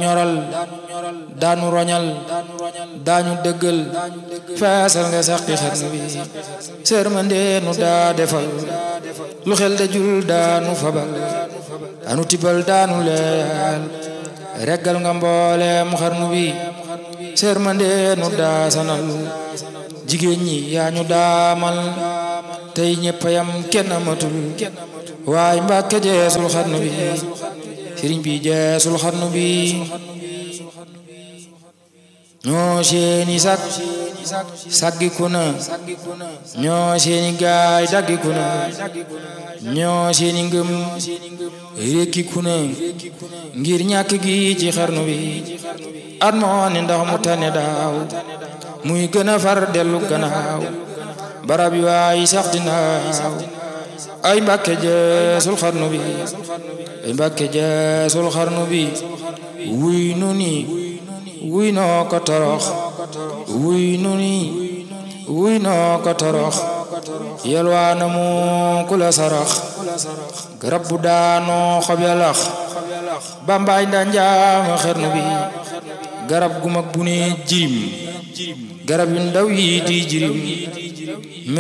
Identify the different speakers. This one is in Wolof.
Speaker 1: ñoral daanu roñal daañu dëggal feesal nga saqi xarnu bi sërmande nu daa defal lu xel dajul daanu fabal daanu tibal daanu leyal reggal nga mboolem xarnu bi sërmande nu daa sanal jigéen ñi yaa ñu daamal tey ñëpp yam kenn amatul waaye mbàkke jeesul xarnu bi sëriñ bi jeesul xarnu bi ñoo seeni sag saggiku na ñoo seeni gaay daggiku na ñoo seeni ngëm rékkiku na ngir ñàkk gi ci xarnu bi at moo ni ndax mu tane daaw muy gën a far dellu gannaaw barab yi waay sax dinaaw ay mbàkke jeesul xarnu bi ay mbàkke jeesul xarnu bi wuy nu ni wuy noo ko torox wuy nu ni wuy noo ko torox yelwaana mu ku la sarax garab bu daanoo xob ya lax bambaay nda njaama xarnu bi garab gu mag bu ne jirim garab yu ndaw yi di jirim